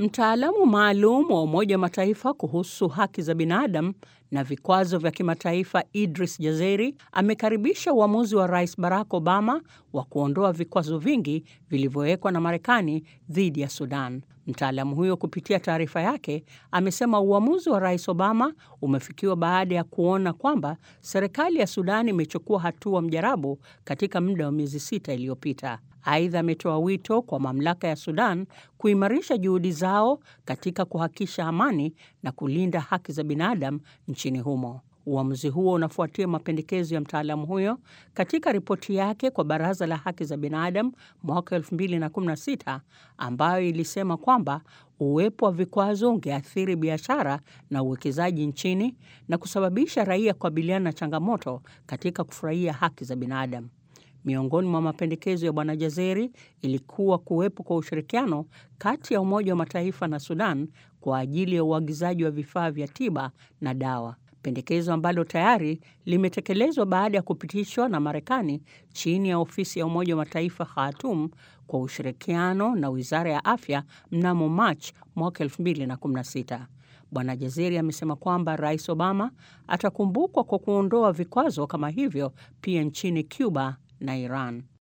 Mtaalamu maalum wa Umoja wa Mataifa kuhusu haki za binadamu na vikwazo vya kimataifa Idris Jazeri amekaribisha uamuzi wa Rais Barack Obama wa kuondoa vikwazo vingi vilivyowekwa na Marekani dhidi ya Sudan. Mtaalamu huyo kupitia taarifa yake amesema uamuzi wa Rais Obama umefikiwa baada ya kuona kwamba serikali ya Sudan imechukua hatua mjarabu katika muda wa miezi sita iliyopita. Aidha, ametoa wito kwa mamlaka ya Sudan kuimarisha juhudi zao katika kuhakikisha amani na kulinda haki za binadamu nchini humo. Uamuzi huo unafuatia mapendekezo ya mtaalamu huyo katika ripoti yake kwa Baraza la Haki za Binadamu mwaka 2016 ambayo ilisema kwamba uwepo wa vikwazo ungeathiri biashara na uwekezaji nchini na kusababisha raia kukabiliana na changamoto katika kufurahia haki za binadamu. Miongoni mwa mapendekezo ya Bwana Jazeri ilikuwa kuwepo kwa ushirikiano kati ya Umoja wa Mataifa na Sudan kwa ajili ya uagizaji wa vifaa vya tiba na dawa, pendekezo ambalo tayari limetekelezwa baada ya kupitishwa na Marekani chini ya ofisi ya Umoja wa Mataifa Khartoum kwa ushirikiano na Wizara ya Afya mnamo Machi mwaka 2016. Bwana Jazeri amesema kwamba Rais Obama atakumbukwa kwa kuondoa vikwazo kama hivyo pia nchini Cuba na Iran.